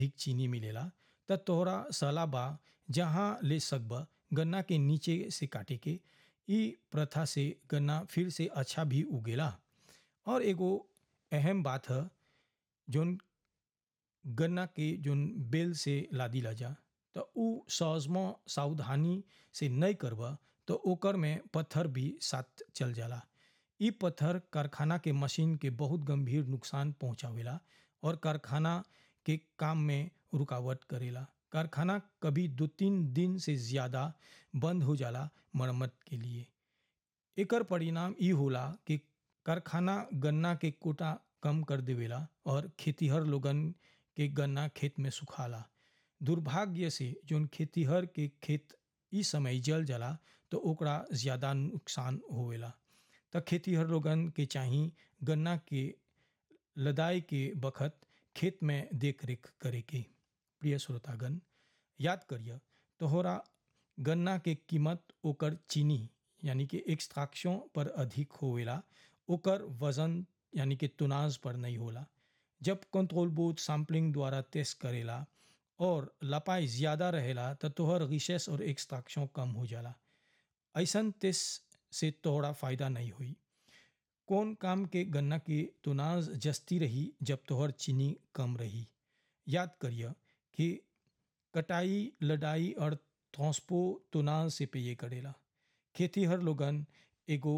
अधिक चीनी मिलेला त तोहरा सलाह बा जहाँ ले सकब गन्ना के नीचे से काटे के ई प्रथा से गन्ना फिर से अच्छा भी उगेला और एगो अहम बात है जोन गन्ना के जोन बेल से लादी ला जा तो उ सहजमा सावधानी से नहीं करबा तो ओकर में पत्थर भी साथ चल जाला ई पत्थर कारखाना के मशीन के बहुत गंभीर नुकसान पहुंचावेला और कारखाना के काम में रुकावट करेला कारखाना कभी दो तीन दिन से ज़्यादा बंद हो जाला मरम्मत के लिए एकर परिणाम ई होला कि कारखाना गन्ना के कोटा कम कर देवेला और खेतीहर लोगन के गन्ना खेत में सुखाला दुर्भाग्य से जोन खेतीहर के खेत ई समय जल जाला तो ओकरा ज़्यादा नुकसान होवेला त खेतीहर लोगन के चाही गन्ना के लदाई के बखत खेत में देख रेख करे के प्रिय श्रोतागण याद करिए तोहरा गन्ना के कीमत ओकर चीनी यानी कि एक्सट्रैक्शन पर अधिक होवेला ओकर वजन यानी कि तुनाज पर नहीं होला जब कंट्रोल बोर्ड सैम्पलिंग द्वारा टेस्ट करेला और लपाई ज़्यादा रहेला तो तोहर रिसेस और एक्सट्रैक्शन कम हो जाला ऐसन टेस्ट से तोहरा फ़ायदा नहीं हुई कौन काम के गन्ना की तुनाज जस्ती रही जब तोहर चीनी कम रही याद करिए कि कटाई लड़ाई और ट्रांसपो तुनाज से पे करेला खेती हर लोगन एगो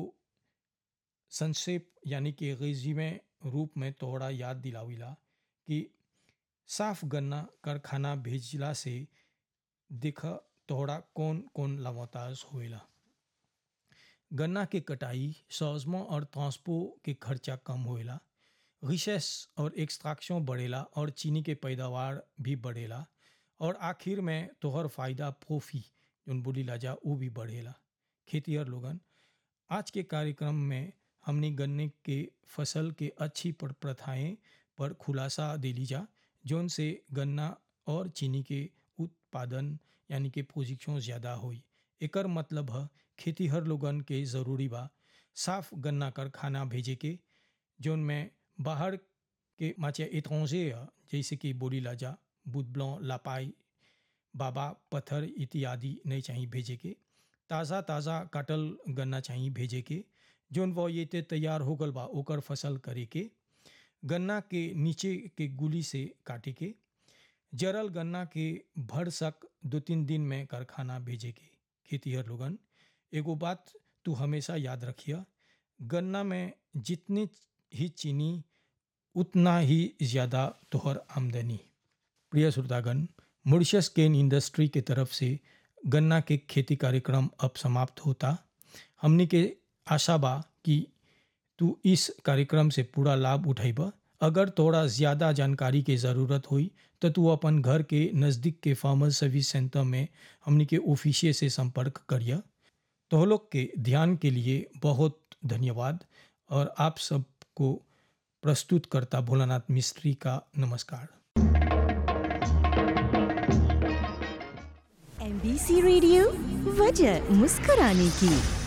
संक्षेप यानी कि रेजिमे रूप में तोहरा याद दिलाविला कि साफ गन्ना कारखाना भेजला से देख तोहरा कौन कौन लवाताज होएला गन्ना के कटाई सौजमा और ट्रांसपो के खर्चा कम होएला रिसेस और एक्सट्रैक्शन बढ़ेला और चीनी के पैदावार भी बढ़ेला और आखिर में तोहर फायदा प्रोफी जोन बोली ला जा वो भी बढ़ेला खेतीहर लोगन आज के कार्यक्रम में हमने गन्ने के फसल के अच्छी पर प्रथाएं पर खुलासा दिली जा जोन से गन्ना और चीनी के उत्पादन यानी कि प्रोजिक्शन ज़्यादा हुई एकर मतलब है खेतीहर लोगन के ज़रूरी बा साफ गन्ना कारखाना भेजे के जोन में बाहर के माचे एतौजे जैसे कि बोली लाजा बुदब्लों लापाई बाबा पत्थर इत्यादि नहीं चाहिए भेजे के ताज़ा ताज़ा काटल गन्ना चाहिए भेजे के जोन वो ये ते तैयार हो गल बा ओकर फसल करे के गन्ना के नीचे के गुली से काटे के जरल गन्ना के भर सक दो तीन दिन में कारखाना भेजे के खेतीहर लोगन एगो बात तू हमेशा याद रखिए गन्ना में जितनी ही चीनी उतना ही ज़्यादा तोहर आमदनी प्रिय श्रोतागण मॉरिशस केन इंडस्ट्री के तरफ से गन्ना के खेती कार्यक्रम अब समाप्त होता हमने के आशा बा कि तू इस कार्यक्रम से पूरा लाभ उठेब अगर थोड़ा ज़्यादा जानकारी के ज़रूरत हुई तो तू अपन घर के नज़दीक के फार्मर सर्विस सेंटर में हमने के ऑफिसिये से संपर्क करिए तो लोग के ध्यान के लिए बहुत धन्यवाद और आप सबको प्रस्तुत करता भोलानाथ मिस्त्री का नमस्कार एमबीसी रेडियो वजह मुस्कुराने की